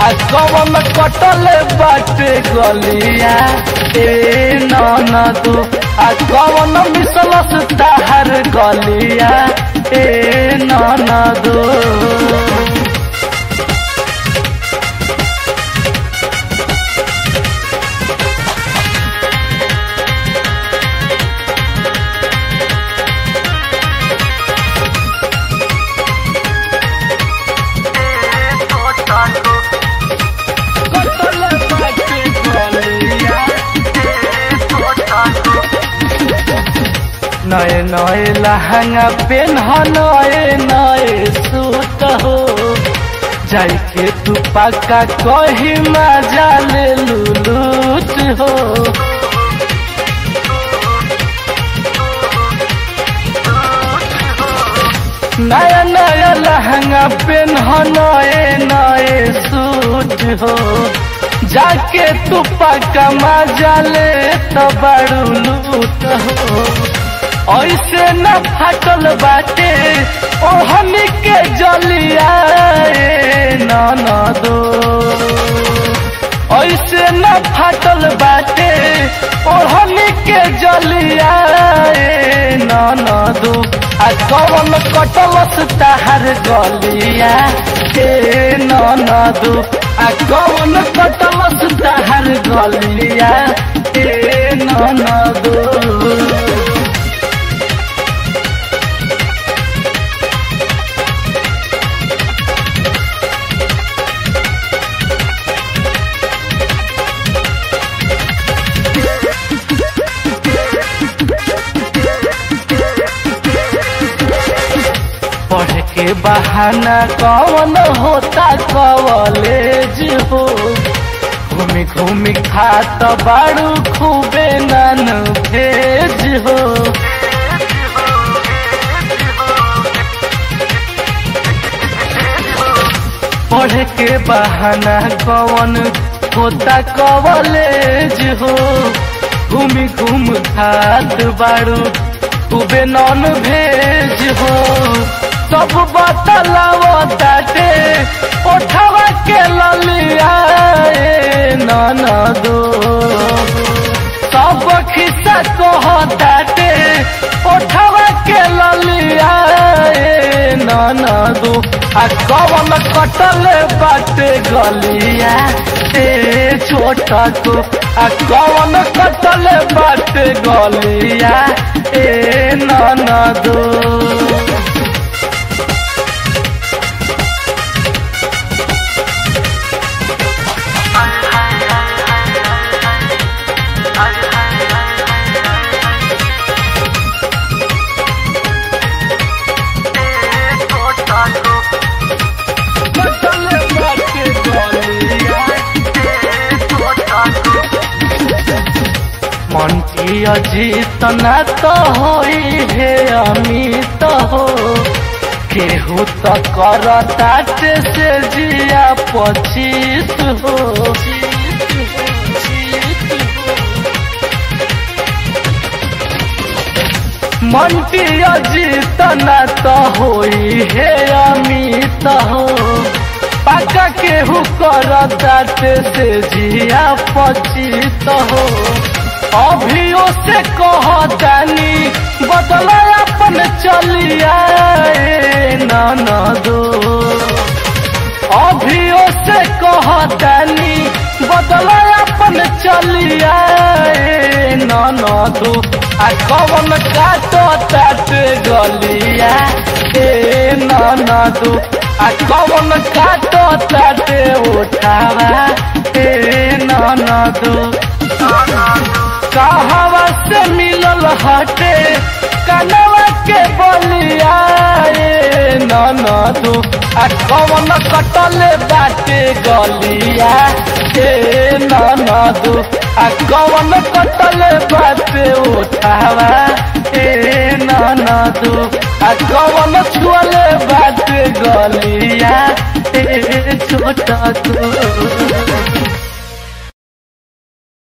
आ कवन कटल बाटे गलिया ए ननदो आ कवन मिसलस ताहर गलिया ए ननदो नए नए लहंगा पेन्ह नए नए सूट हो जाई के तू पक्का कही मजा ले लूलूट हो नया नया लहंगा पेन्ह नए नए सूट हो जाके तू पक्का मजा ले तो बड़ू लूट हो ऐसे न फाटल बाटे ओहनी के जलिया ननदो ऐसे न फाटल बाटे ओहनी के जलिया ननदो आ कवन कटलस ताहर गलिया हे ननदो आ कवन कटलस ताहर गलिया हे ननदो पढ़ के बहाना कौन होता कॉलेज हो घूमी घूमी खात बाड़ू खूबे नन भेज हो पढ़ के बहाना कौन होता कॉलेज हो घूमी घूम खात बाड़ू खूबे नॉन भेज हो सब बतलाव ताटे ओठवा के ललिया ननदो सब खिस्सा कह ताटे ओठवा के ललिया ननदो आ कवन कटल बाटे गलिया ए छोटा को आ कवन कटल बाटे गलिया ए ननदो मंटी अजीत न तो होई हे अमित हो केहू तो कर ताटे से जिया पचीस हो मंटी अजीत न तो होई हे अमित हो पाका केहू कर ताटे से जिया पचीस हो अभियो से कहतानी बदला अपन चलिया ननदो अभियो से कहतानी बदला अपन चलिया ननदो आ कवन काटो तात गलिया ए ननदो आ कवन काटो तात उठावा ए ननदो कहवा से मिलल हटे कनवा के बलिया ननदू आ कवन कटले बाटे गलिया हे ननदू आ कवन कटले बाटे उठावा हे ननदू आ कवन छुअले बाटे गलिया हे छोटा तू